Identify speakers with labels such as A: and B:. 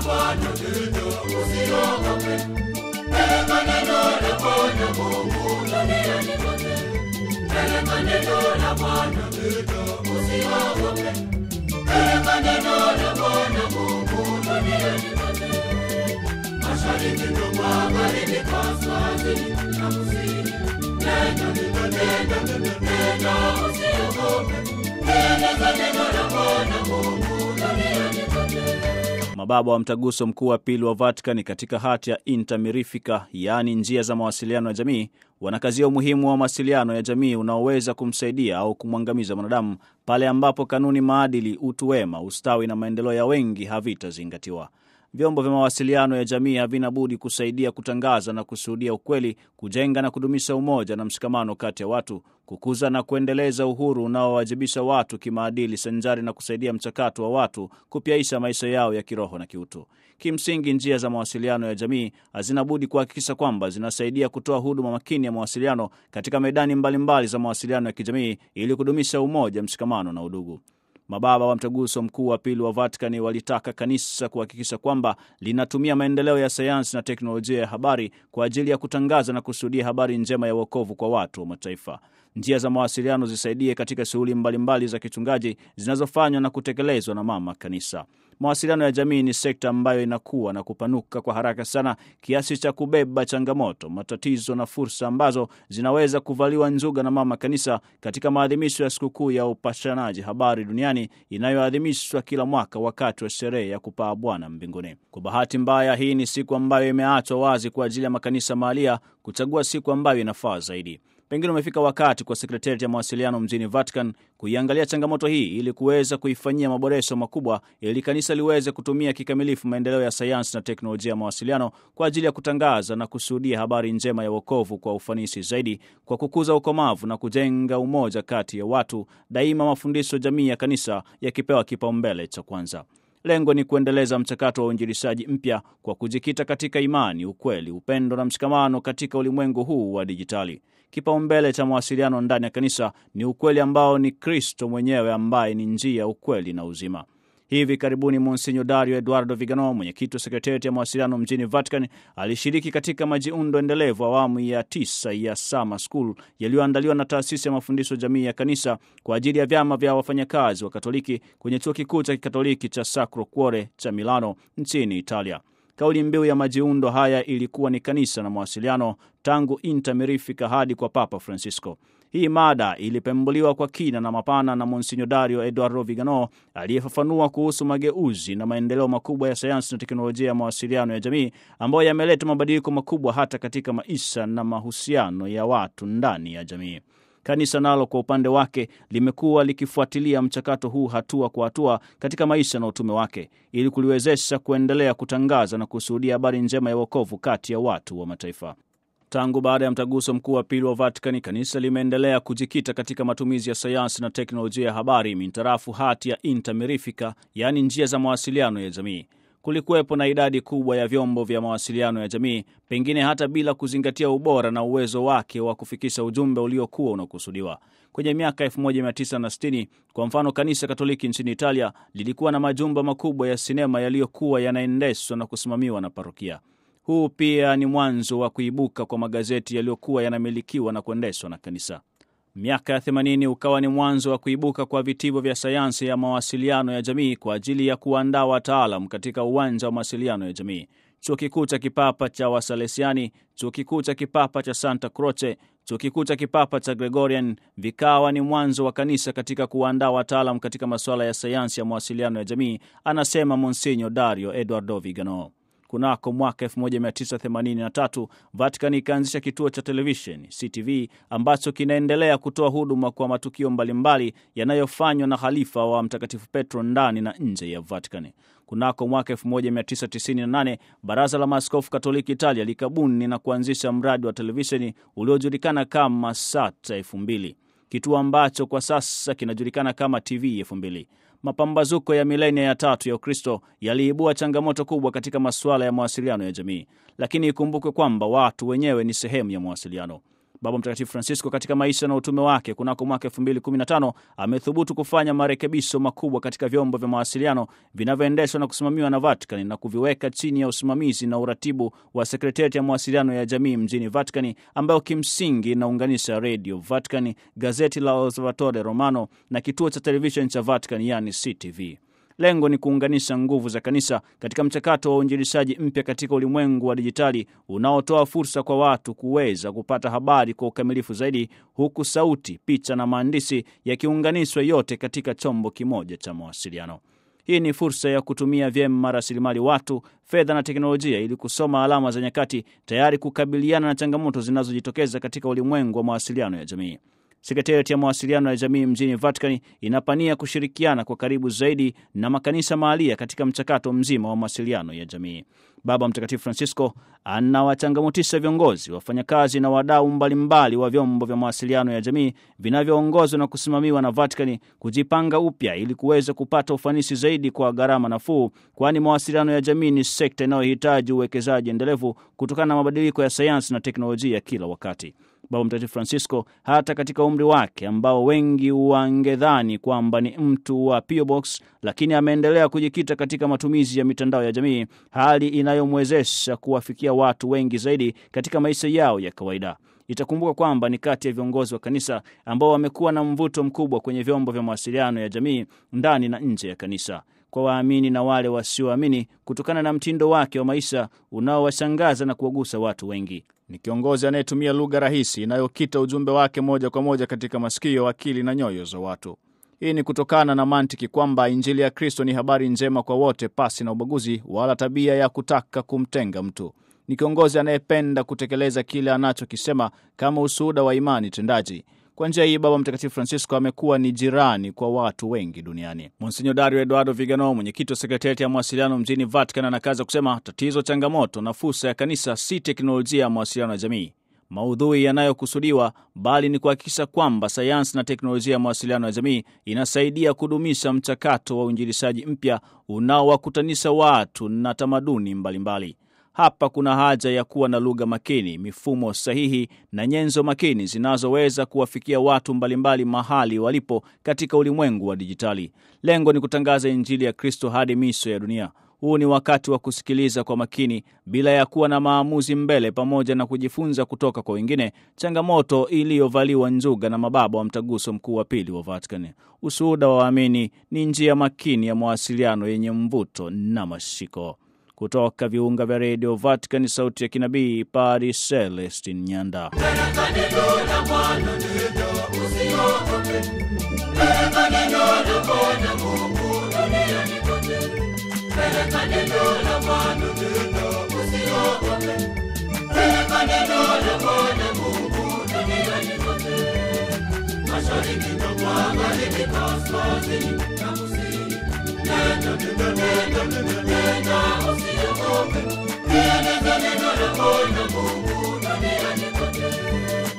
A: Bwana, usiogope. Peleka neno la Bwana Mungu duniani kote. Peleka neno la Bwana, usiogope. Peleka neno la Bwana Mungu duniani kote. Mashariki na magharibi, kaskazini na kusini. Nenda, nenda, nenda, usiogope. Peleka neno la Bwana Mungu duniani kote.
B: Mababa wa Mtaguso Mkuu wa Pili wa Vatican katika hati ya Inter Mirifica, yaani njia za mawasiliano ya jamii, wanakazia umuhimu wa mawasiliano ya jamii unaoweza kumsaidia au kumwangamiza mwanadamu pale ambapo kanuni, maadili, utu wema, ustawi na maendeleo ya wengi havitazingatiwa. Vyombo vya mawasiliano ya jamii havina budi kusaidia kutangaza na kushuhudia ukweli, kujenga na kudumisha umoja na mshikamano kati ya watu, kukuza na kuendeleza uhuru unaowajibisha watu kimaadili, sanjari na kusaidia mchakato wa watu kupyaisha maisha yao ya kiroho na kiutu. Kimsingi, njia za mawasiliano ya jamii hazina budi kuhakikisha kwamba zinasaidia kutoa huduma makini ya mawasiliano katika medani mbalimbali mbali za mawasiliano ya kijamii ili kudumisha umoja, mshikamano na udugu. Mababa wa Mtaguso Mkuu wa Pili wa Vatikani walitaka kanisa kuhakikisha kwamba linatumia maendeleo ya sayansi na teknolojia ya habari kwa ajili ya kutangaza na kushuhudia habari njema ya wokovu kwa watu wa mataifa. Njia za mawasiliano zisaidie katika shughuli mbalimbali za kichungaji zinazofanywa na kutekelezwa na mama kanisa. Mawasiliano ya jamii ni sekta ambayo inakuwa na kupanuka kwa haraka sana kiasi cha kubeba changamoto, matatizo na fursa ambazo zinaweza kuvaliwa njuga na mama kanisa katika maadhimisho ya sikukuu ya upashanaji habari duniani inayoadhimishwa kila mwaka wakati wa sherehe ya kupaa Bwana mbinguni. Kwa bahati mbaya, hii ni siku ambayo imeachwa wazi kwa ajili ya makanisa mahalia kuchagua siku ambayo inafaa zaidi. Pengine umefika wakati kwa sekretarieti ya mawasiliano mjini Vatican kuiangalia changamoto hii ili kuweza kuifanyia maboresho makubwa ili kanisa liweze kutumia kikamilifu maendeleo ya sayansi na teknolojia ya mawasiliano kwa ajili ya kutangaza na kushuhudia habari njema ya wokovu kwa ufanisi zaidi, kwa kukuza ukomavu na kujenga umoja kati ya watu, daima mafundisho jamii ya kanisa yakipewa kipaumbele cha kwanza. Lengo ni kuendeleza mchakato wa uinjilishaji mpya kwa kujikita katika imani, ukweli, upendo na mshikamano katika ulimwengu huu wa dijitali. Kipaumbele cha mawasiliano ndani ya kanisa ni ukweli ambao ni Kristo mwenyewe ambaye ni njia, ukweli na uzima. Hivi karibuni Monsinyo Dario Eduardo Vigano, mwenyekiti wa sekretarieti ya mawasiliano mjini Vatican, alishiriki katika majiundo endelevu awamu ya tisa ya Summer School yaliyoandaliwa na taasisi ya mafundisho jamii ya kanisa kwa ajili ya vyama vya wafanyakazi wa Katoliki kwenye chuo kikuu cha kikatoliki cha Sacro Cuore cha Milano nchini Italia. Kauli mbiu ya majiundo haya ilikuwa ni kanisa na mawasiliano, tangu Inter Mirifica hadi kwa Papa Francisco. Hii mada ilipembuliwa kwa kina na mapana na Monsinyo Dario Eduardo Vigano aliyefafanua kuhusu mageuzi na maendeleo makubwa ya sayansi na teknolojia ya mawasiliano ya jamii ambayo yameleta mabadiliko makubwa hata katika maisha na mahusiano ya watu ndani ya jamii. Kanisa nalo kwa upande wake limekuwa likifuatilia mchakato huu hatua kwa hatua katika maisha na utume wake ili kuliwezesha kuendelea kutangaza na kushuhudia habari njema ya wokovu kati ya watu wa mataifa. Tangu baada ya mtaguso mkuu wa pili wa Vatikani, kanisa limeendelea kujikita katika matumizi ya sayansi na teknolojia ya habari mintarafu hati ya Inter Mirifica, yaani njia za mawasiliano ya jamii. Kulikuwepo na idadi kubwa ya vyombo vya mawasiliano ya jamii, pengine hata bila kuzingatia ubora na uwezo wake wa kufikisha ujumbe uliokuwa unakusudiwa. Kwenye miaka 1960 kwa mfano, kanisa Katoliki nchini Italia lilikuwa na majumba makubwa ya sinema yaliyokuwa yanaendeshwa na kusimamiwa na parokia. Huu pia ni mwanzo wa kuibuka kwa magazeti yaliyokuwa yanamilikiwa na kuendeshwa na kanisa. Miaka ya 80 ukawa ni mwanzo wa kuibuka kwa vitivo vya sayansi ya mawasiliano ya jamii kwa ajili ya kuandaa wataalam katika uwanja wa mawasiliano ya jamii. Chuo kikuu cha kipapa cha Wasalesiani, chuo kikuu cha kipapa cha Santa Croce, chuo kikuu cha kipapa cha Gregorian vikawa ni mwanzo wa kanisa katika kuandaa wataalam katika masuala ya sayansi ya mawasiliano ya jamii, anasema Monsinyo Dario Eduardo Vigano. Kunako mwaka 1983 Vatican ikaanzisha kituo cha televisheni CTV ambacho kinaendelea kutoa huduma kwa matukio mbalimbali yanayofanywa na halifa wa Mtakatifu Petro ndani na nje ya Vatican. Kunako mwaka 1998 Baraza la Maaskofu Katoliki Italia likabuni na kuanzisha mradi wa televisheni uliojulikana kama Sat 2000 kituo ambacho kwa sasa kinajulikana kama TV 2000. Mapambazuko ya milenia ya tatu ya Ukristo yaliibua changamoto kubwa katika masuala ya mawasiliano ya jamii, lakini ikumbukwe kwamba watu wenyewe ni sehemu ya mawasiliano. Baba Mtakatifu Francisco katika maisha na utume wake kunako mwaka 2015 amethubutu kufanya marekebisho makubwa katika vyombo vya mawasiliano vinavyoendeshwa na kusimamiwa na Vatican na kuviweka chini ya usimamizi na uratibu wa sekretarieti ya mawasiliano ya jamii mjini Vatican, ambayo kimsingi inaunganisha redio Vatican, gazeti la Osservatore Romano na kituo cha televisheni cha Vatican, yani CTV. Lengo ni kuunganisha nguvu za kanisa katika mchakato wa uinjilishaji mpya katika ulimwengu wa dijitali unaotoa fursa kwa watu kuweza kupata habari kwa ukamilifu zaidi, huku sauti, picha na maandishi yakiunganishwa yote katika chombo kimoja cha mawasiliano. Hii ni fursa ya kutumia vyema rasilimali watu, fedha na teknolojia ili kusoma alama za nyakati, tayari kukabiliana na changamoto zinazojitokeza katika ulimwengu wa mawasiliano ya jamii. Sekretarieti ya mawasiliano ya jamii mjini Vatican inapania kushirikiana kwa karibu zaidi na makanisa mahalia katika mchakato mzima wa mawasiliano ya jamii. Baba Mtakatifu Francisco anawachangamotisha viongozi, wafanyakazi na wadau mbalimbali wa vyombo vya mawasiliano ya jamii vinavyoongozwa na kusimamiwa na Vatican kujipanga upya ili kuweza kupata ufanisi zaidi kwa gharama nafuu, kwani mawasiliano ya jamii ni sekta inayohitaji uwekezaji endelevu kutokana na mabadiliko ya sayansi na teknolojia kila wakati. Baba Mtakatifu Francisco hata katika umri wake ambao wengi wangedhani kwamba ni mtu wa PO Box, lakini ameendelea kujikita katika matumizi ya mitandao ya jamii, hali inayomwezesha kuwafikia watu wengi zaidi katika maisha yao ya kawaida. Itakumbuka kwamba ni kati ya viongozi wa kanisa ambao wamekuwa na mvuto mkubwa kwenye vyombo vya mawasiliano ya jamii ndani na nje ya kanisa kwa waamini na wale wasioamini kutokana na mtindo wake wa maisha unaowashangaza na kuwagusa watu wengi. Ni kiongozi anayetumia lugha rahisi inayokita ujumbe wake moja kwa moja katika masikio, akili na nyoyo za watu. Hii ni kutokana na mantiki kwamba Injili ya Kristo ni habari njema kwa wote, pasi na ubaguzi wala tabia ya kutaka kumtenga mtu. Ni kiongozi anayependa kutekeleza kile anachokisema kama ushuhuda wa imani tendaji. Kwa njia hii Baba Mtakatifu Francisco amekuwa ni jirani kwa watu wengi duniani. Monsinyo Dario Eduardo Vigano, mwenyekiti wa sekretarieti ya mawasiliano mjini Vatican, anakaza kusema tatizo, changamoto na fursa ya kanisa si teknolojia ya mawasiliano ya jamii, maudhui yanayokusudiwa, bali ni kuhakikisha kwamba sayansi na teknolojia ya mawasiliano ya jamii inasaidia kudumisha mchakato wa uinjilishaji mpya unaowakutanisha watu na tamaduni mbalimbali mbali. Hapa kuna haja ya kuwa na lugha makini, mifumo sahihi na nyenzo makini zinazoweza kuwafikia watu mbalimbali mahali walipo katika ulimwengu wa dijitali. Lengo ni kutangaza Injili ya Kristo hadi miisho ya dunia. Huu ni wakati wa kusikiliza kwa makini bila ya kuwa na maamuzi mbele, pamoja na kujifunza kutoka kwa wengine, changamoto iliyovaliwa njuga na mababa wa Mtaguso Mkuu wa Pili wa Vatican. Ushuhuda wa waamini ni njia makini ya mawasiliano yenye mvuto na mashiko. Kutoka viunga vya redio Vatican, sauti ya kinabii, Padre Celestin Nyanda.
A: Peleka neno la Bwana, nenda usiogope. Peleka neno la Bwana Mungu duniani kote. Peleka neno la Bwana, nenda usiogope. Peleka neno la Bwana Mungu duniani kote. Mashariki na magharibi, kaskazini na kusini. Nenda, nenda, nenda, nenda, nenda, usiogope. Peleka neno la Bwana Mungu